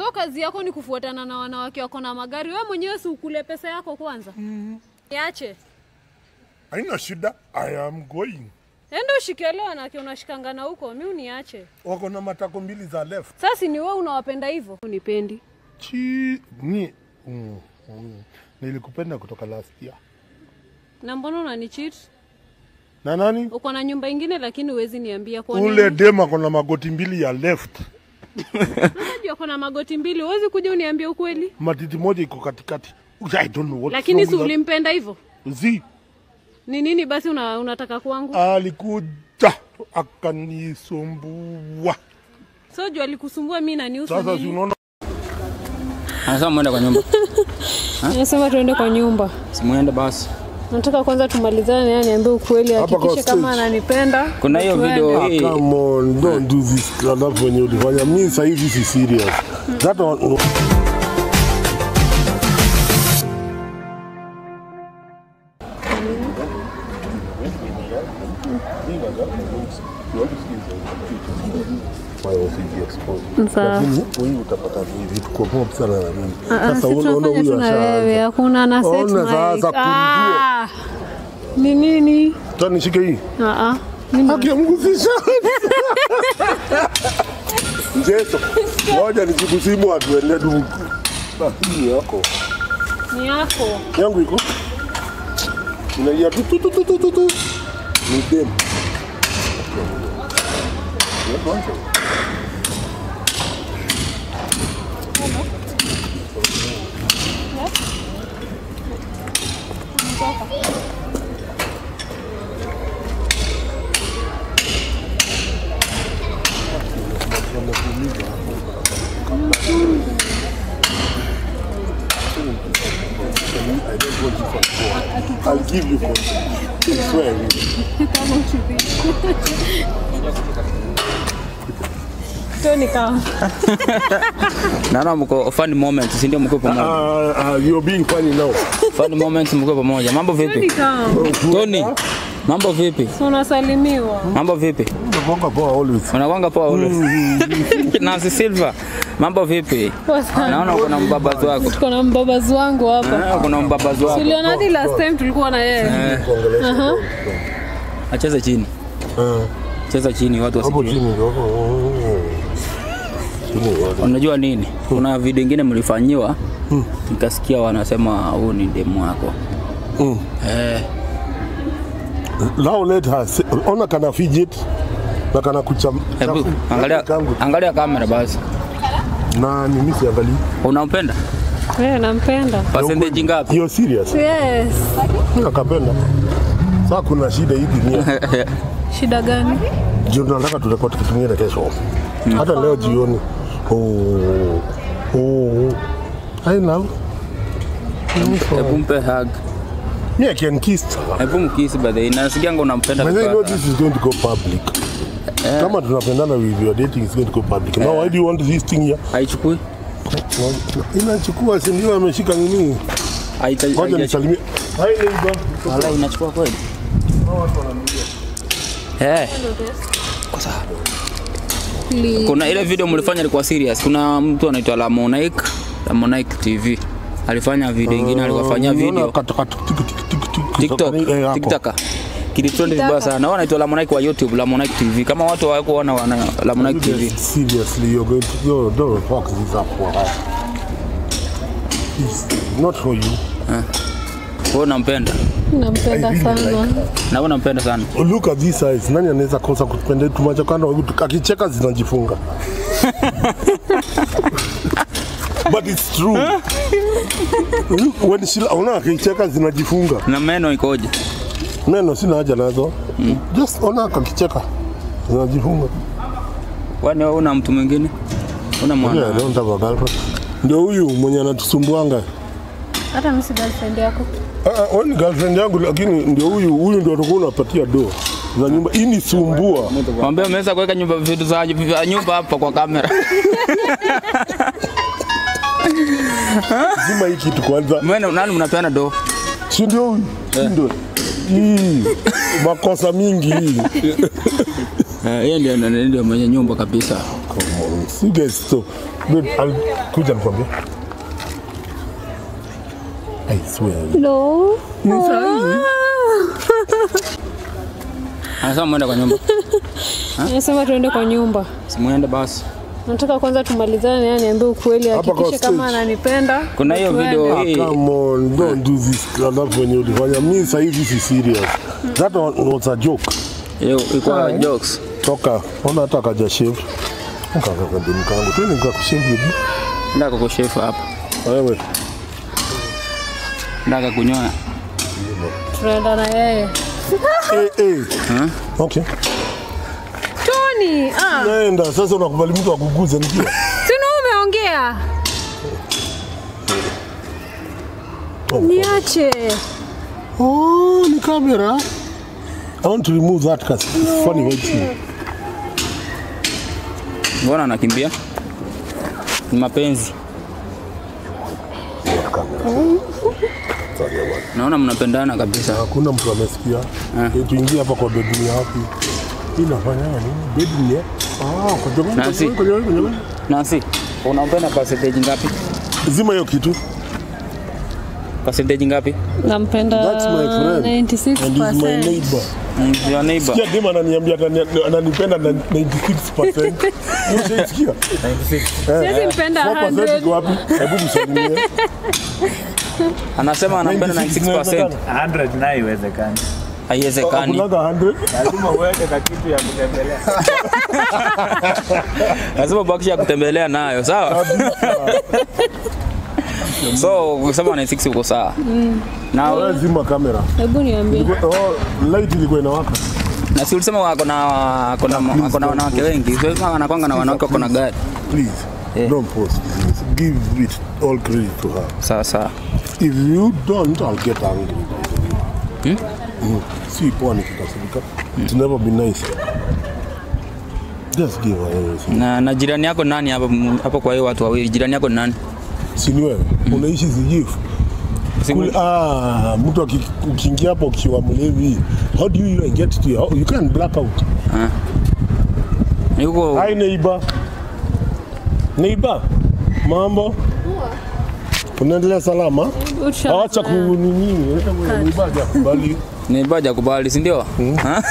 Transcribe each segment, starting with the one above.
So kazi yako ni kufuatana na wanawake wako na magari. Wewe mwenyewe si ukule pesa yako kwanza. Niache. Haina shida, I am going. Enda ushikele wanawake unashikangana huko, mi uniache. Wako na matako mbili za left. Sasa ni wewe unawapenda hivyo? Unipendi. Chi ni mm, mm. Nilikupenda kutoka last year. Na mbona unanicheat? Na nani? Uko na nyumba ingine lakini huwezi niambia kwa Ule nini? dem ako na magoti mbili ya left. Unajua uko na magoti mbili, huwezi kuja uniambie ukweli. Matiti moja iko katikati. I don't know what. Lakini si ulimpenda hivyo? Zi Ni nini basi una, unataka kwangu? alikuja akanisumbua. So juu alikusumbua mimi na niusu Sasa si nini? unaona Anasema mwende kwa nyumba. Nasema tuende kwa nyumba. Simuende basi. Nataka kwanza tumalizane naye niambie ukweli, Hapa kwa hakikishe kama stage. ananipenda. Kuna hiyo tuende. video Ah, hii. come on, don't do this. Alafu wenye ulifanya mi sasa hivi si serious. That one, Sawa. Lakini huyu utapata ni vitu kwa mob sana na mimi. Ah, ah, Sasa si unaona tunafanya huyu tu na wewe, ashaanza. hakuna na set Ona sasa, mic. kumjua. Ah, Ni nini? Tani nishike hii. Ah, ah. Mimi- Haki ya Mungu sisha. Mjeso. Ngoja nikikusimu atuende du. Ah, hii yako. Ni yako. Yangu iko. Inalia tu tu tu tu tu tu. tu. Ni dem. I don't want you for four. I'll give you for I swear. Toni kama. Naona mko funny moments, si ndio mko pamoja. Uh, uh, you're being funny now. Funny moments mko pamoja. Mambo Toni vipi? kama. Tony. Mambo vipi? Si unasalimiwa. Mambo vipi? Unakuanga poa always. Unakwanga poa ule. Nancy Silva. Mambo vipi? Poa sana. Naona uko na mbabazi wako. Tuko na mbabazi wangu hapa. Eh, kuna mbabazi wako. Tuliona hadi last time tulikuwa na yeye. Kuongelesha. Acheze chini. Eh, Cheza chini watu Hapo wasijue. chini ndio. Chini ndio. Unajua nini? Kuna video ingine mlifanyiwa. Nikasikia wanasema huu ni demu wako. Mm. Eh, Now let her say, ona kana fidget na kana kucham. hebu angalia kangu. angalia kamera basi. Na ni mimi siangalii. Unampenda? Wewe nampenda. Percentage ngapi? You're serious? Yes. Nakapenda. Sasa kuna shida hii dunia. Shida gani? Ndio tunataka turekodi kitu kingine kesho. Hata leo jioni. Oh. Oh. I love. Hebu mpe hug. Me I can kiss. Hebu mkisi by the way. Nasikianga unampenda But I know vibaya. this is going to go public. Kama tunapendana with your dating is going to go public. Now why do you want this thing here? Haichukui? Inachukua si ndio ameshika nini? Haita- Ngoja haijachukua. nisalimie. Hi neighbor. Wala inachukua kweli? Eh. Please. Kuna ile video mlifanya ilikuwa serious. Kuna mtu anaitwa Lamonic, Lamonic TV. Alifanya video ingine, aliwafanyia video TikTok, TikTok. Kilitrend vibaya sana. Na anaitwa Lamonic wa YouTube, Lamonic TV. Kama watu hawako wana wana Lamonic TV. Seriously, you're going to yo, don't fuck this up for her. It's not for you. Wewe unampenda? Nampenda I really sana. like Na wewe unampenda sana. Look at this eyes. Nani anaweza kosa kupenda tumacho kando akicheka zinajifunga. But it's true. Look, when she ona akicheka zinajifunga. Na meno ikoje? Neno sina haja nazo. Just ona akicheka zinajifunga. Kwani wewe una mtu mwingine? Una Yeah, I mwana? don't have a girlfriend. Ndio huyu mwenye anatusumbuanga. Hata mimi si girlfriend yako. Ah, ah, wewe ni girlfriend yangu lakini ndio huyu huyu ndio atakuwa unapatia do za nyumba. Hii ni sumbua. Mwambie umeweza kuweka nyumba vitu za vya nyumba hapa kwa kamera. Zima hii kitu kwanza. Mwana nani mnapeana do? Si ndio huyu? Si ndio? Hii makosa mingi hii. Eh, yeye ndio ndio ndio mwenye nyumba kabisa. come on. You guys so wait, I'll kuja nikwambie. I swear. No. Ni sahihi. Anasema mwende kwa nyumba. Nasema tuende kwa nyumba. Simuende basi. Nataka kwanza tumalizane, yani niambie ukweli, Hapa kwa hakikishe kama stage. ananipenda. Kuna hiyo tuende. video Ah, hii. come on, don't do this. Alafu wenye ulifanya mimi sasa hivi si serious. That one was a joke. Hiyo ilikuwa jokes. Toka, ona hata kaja shave. Kaka kademu kangu. Twende nikakushave hivi. Ndaka kushefu hapa. Wewe. Ndaka kunyoa. Tunaenda na yeye. Eh eh. Huh? Okay. Tony, ah, Nenda sasa unakubali mtu akuguze nikiwa. sino umeongea. Niache. Oh, ni camera. I want to remove that cause it's funny waiting. Mbona anakimbia? Ni mapenzi. Naona mnapendana kabisa. Hakuna mtu amesikia. Eh, Tuingie hapa kwa bedroom ya wapi? Hii inafanya nini? Bedroom ya? Ah, kwa jamani. Nancy. Kwa jamani, kwa jamani. Nancy, unampenda percentage ngapi? Zima hiyo kitu. Percentage ngapi? Nampenda That's my friend. And he's my 96%. neighbor. Mm, Your neighbor. Sikia dem ananiambia atani- ananipenda na 96%. Ushaisikia? Siwezi mpenda 4% iko 100. wapi? Hebu msalimie. Anasema anampenda 96%. 100 nayo iwezekani. Haiwezekani. Hakunaga 100. Lazima uweke ka kitu ya kutembelea. Lazima bakisha kutembelea nayo, sawa? So, ukisema 96 uko sawa. Na Wewe zima kamera. Hebu niambie. Oh, light ilikuwa inawaka. na si ulisema wako na wako na wako na wanawake wengi. Sio kama anakwanga na wanawake wako na gari. Please, Yeah. don't post this. Give it all credit to her. Sawa sawa. If you don't, I'll get angry. Hmm? Mm. Si poa nikikasirika. It's never been nice. Just give her everything. Na, na jirani yako nani hapo hapo kwa hiyo watu wawili? Jirani yako ni nani? Si ni wewe? Unaishi Zijifu. Si- Kule, ah, mtu aki- ukiingia hapo ukiwa mlevi, how do you even get to your, you can black out. Yuko Hi neighbor. Neighbor. Mambo? Unaendelea salama? Acha kunini, neighbor hajakubali. ni baja kubali, si ndio? Ha?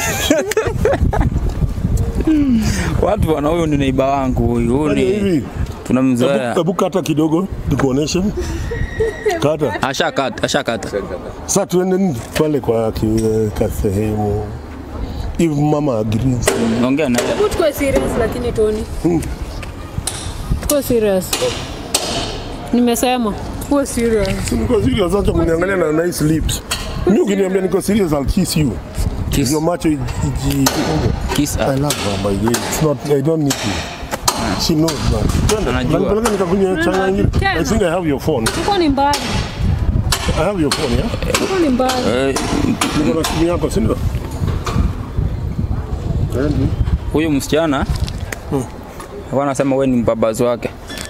Watu wana huyu ni neiba wangu huyu. Huyu Fanya ni hivi. tunamzoea. Hebu kata kidogo nikuoneshe. Kata. Ashakata, ashakata. Sasa tuende nini pale kwa ki- ka sehemu. If mama agrees. Ongea naye. Hebu tukue serious lakini Tony. Tukue serious. Nimesema tukue serious. Niko serious acha kuniangalia na nice lips. Mimi ukiniambia niko serious I'll kiss you. Kiss. Your macho iji Kiss. I love her by the way. It's not I don't need to. She knows that. Twende. Anajua. Unanipeleka nikakunywa changa ingine. I think I have your phone. Tuko ni mbali. I have your phone, yeah? Tuko ni mbali. Eh, Niko na simu yako, si ndio? Twende. Huyu msichana alikuwa anasema wewe ni mbabazi wake.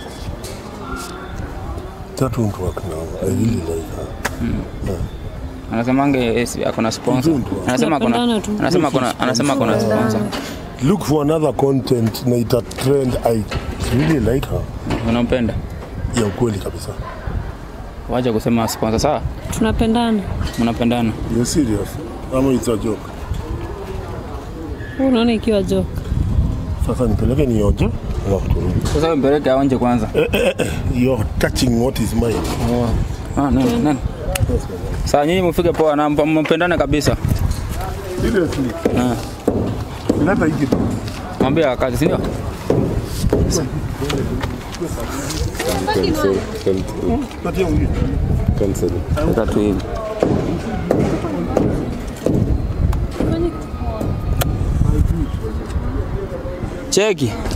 That won't work now. I really like her. Anasemange eh, si- ako na sponsor. Anasema ako na Tunapendana tu. anasema ako na anasema ako na sponsor. Look for another content na ita trend. I really like her. Unampenda? Ya ukweli kabisa. Wacha kusema sponsor sawa? Tunapendana. Mnapendana. You're serious? Ama it's a joke? Wewe unaona ikiwa joke. Sasa nipeleke nionje alafu turudi. Sasa wewe mpeleke aonje kwanza. You're touching what is mine. Ah, nani nani? Sasa nyinyi mfike poa na mpa- mpendane kabisa. Seriously? Ah. Leta hiki tu. Mwambie akazi, si ndio? Patia huyu. Weka tu hivi. Cheki.